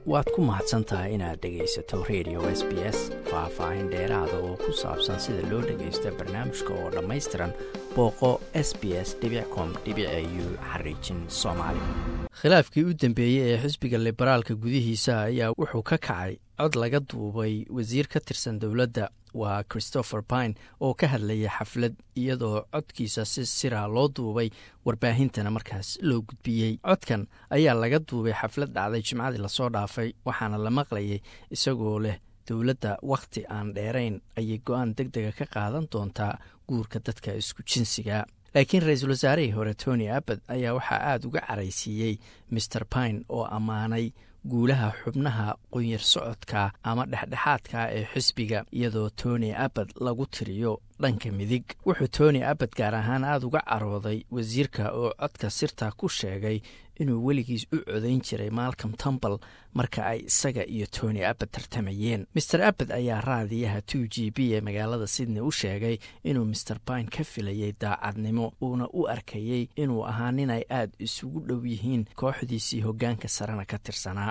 waad ku mahadsan tahay inaad dhegaysato radio s b s faah-faahin dheeraada oo ku saabsan sida loo dhagaysto barnaamijka oo dhammaystiran booqo s b s com u xariijin soomaali khilaafkii u dambeeyey ee xisbiga liberaalka gudihiisa ayaa wuxuu ka kacay cod laga duubay wasiir ka tirsan dowladda waa christopher pine oo ka hadlaya xaflad iyadoo codkiisa si siraa loo duubay warbaahintana markaas loo gudbiyey codkan ayaa laga duubay xaflad dhacday jimcadii lasoo dhaafay waxaana la maqlayay isagoo leh dowladda wakhti aan dheerayn ayay go-aan deg dega ka qaadan doontaa guurka dadka isku jinsiga laakiin ra-iisul wasaarihii hore tony abbad ayaa waxaa aada uga caraysiiyey master pine oo ammaanay guulaha xubnaha qunyar socodka ama dhexdhexaadka ee xisbiga iyadoo tony abbad lagu tiriyo dhanka midig wuxuu tony abbad gaar ahaan aada uga carooday wasiirka oo codka sirta ku sheegay inuu weligiis u codayn jiray malcom tumbal marka ay isaga iyo tony abbad tartamayeen master abbad ayaa raadiyaha two g b ee magaalada sydney u sheegay inuu master pine ka filayay daacadnimo uuna u arkayey inuu ahaa nin ay aada isugu dhow yihiin kooxdiisii hoggaanka sarena ka tirsanaa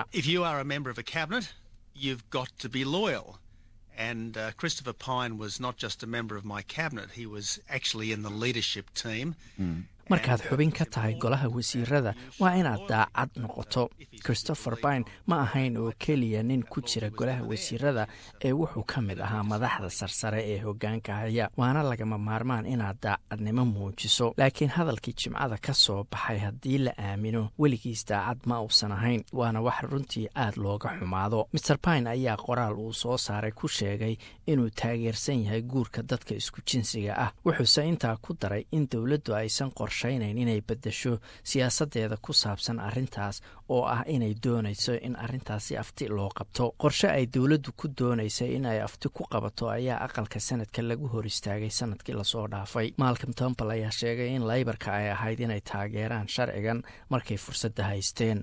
And uh, Christopher Pine was not just a member of my cabinet, he was actually in the leadership team. Mm. markaad xubin ka tahay golaha wasiirada waa inaad daacad noqoto christopher pine ma ahayn oo keliya nin ku jira golaha wasiirada ee wuxuu ka mid ahaa madaxda sarsare ee hoggaanka haya waana lagama maarmaan inaad daacadnimo muujiso laakiin hadalkii jimcada ka soo baxay haddii la aamino weligiis daacad ma uusan ahayn waana wax runtii aad looga xumaado master pine ayaa qoraal uu soo saaray ku sheegay inuu taageersan yahay guurka dadka isku jinsiga ah wuxuuse intaa ku daray in dowladdu aysan qor inay bedesho siyaasadeeda ku saabsan arrintaas oo ah inay doonayso in arrintaasi afti loo qabto qorshe ay dowladdu ku doonaysay in ay afti ku qabato ayaa aqalka sanadka lagu hor istaagay sanadkii lasoo dhaafay malcom tombal ayaa sheegay in laybarka ay ahayd inay taageeraan sharcigan markay fursadda haysteen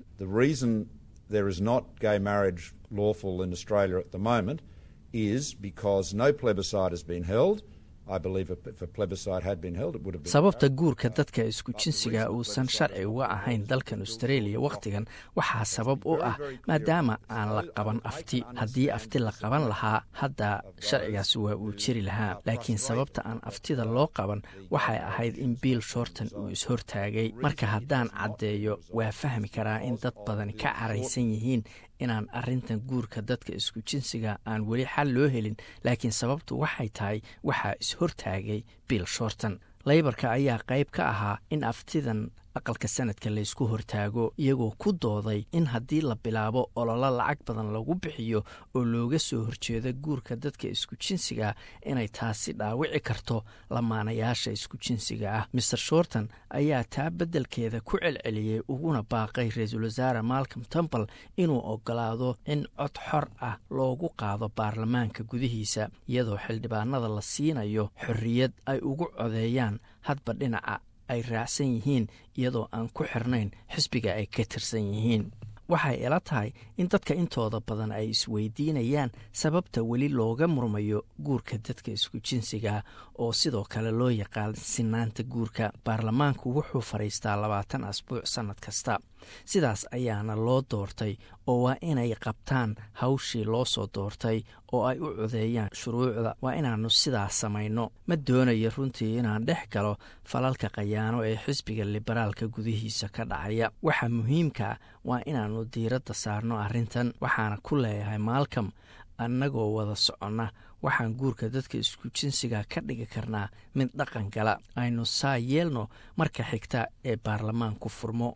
sababta guurka dadka isku jinsiga uusan sharci uga ahayn dalkan australia wakhtigan waxaa sabab u ah maadaama aan la qaban afti haddii afti la qaban lahaa hadda sharcigaas waa uu jiri lahaa laakiin sababta aan aftida loo qaban waxay ahayd in bill shorton uu ishortaagay marka haddaan caddeeyo waa fahmi karaa in dad badan ka caraysan yihiin inaan arrintan guurka dadka isku jinsiga aan weli xal loo helin laakiin sababtu waxay tahay waxaa is-hortaagay bill shorton laybarka ayaa qayb ka ahaa in aftidan aqalka sanadka laysku hortaago iyagoo ku dooday in haddii la bilaabo ololo lacag badan lagu bixiyo oo looga soo horjeedo guurka dadka isku jinsiga inay taasi dhaawici karto lamaanayaasha isku jinsiga ah master shorton ayaa taa beddelkeeda ku celceliyey uguna baaqay ra-iisul wasaare malcom tumbal inuu ogolaado in cod xor ah loogu qaado baarlamaanka gudihiisa iyadoo xildhibaanada la siinayo xorriyad ay ugu codeeyaan hadba dhinaca ay raacsan yihiin iyadoo aan ku xirnayn xisbiga ay ka tirsan yihiin waxay ila tahay in dadka intooda badan ay isweydiinayaan sababta weli looga murmayo guurka dadka isku jinsiga oo sidoo kale loo yaqaan sinaanta guurka baarlamaanku wuxuu fadhiistaa labaatan asbuuc sannad kasta sidaas ayaana loo doortay oo waa inay qabtaan hawshii loo soo doortay oo ay u codeeyaan shuruucda waa inaannu sidaas samayno ma doonayo runtii inaan dhex galo falalka khayaano ee xisbiga liberaalka gudihiisa ka dhacaya waxa muhiimkaa waa inaannu diiradda saarno arrintan waxaana ku leeyahay maalcom annagoo wada soconna waxaan guurka dadka isku jinsiga ka dhigi karnaa mid dhaqan gala aynu saa yeelno marka xigta ee baarlamaanku furmo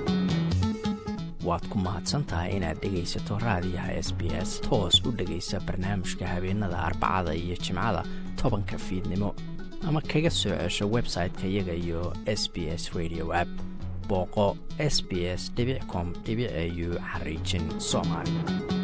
waad ku mahadsantahay inaad dhegaysato raadiyaha s b s toos u dhegaysa barnaamijka habeenada arbacada iyo jimcada tobanka fiidnimo ama kaga soo cesho website-ka iyaga iyo s b s radio app booqo s b s com au xariijin soomaali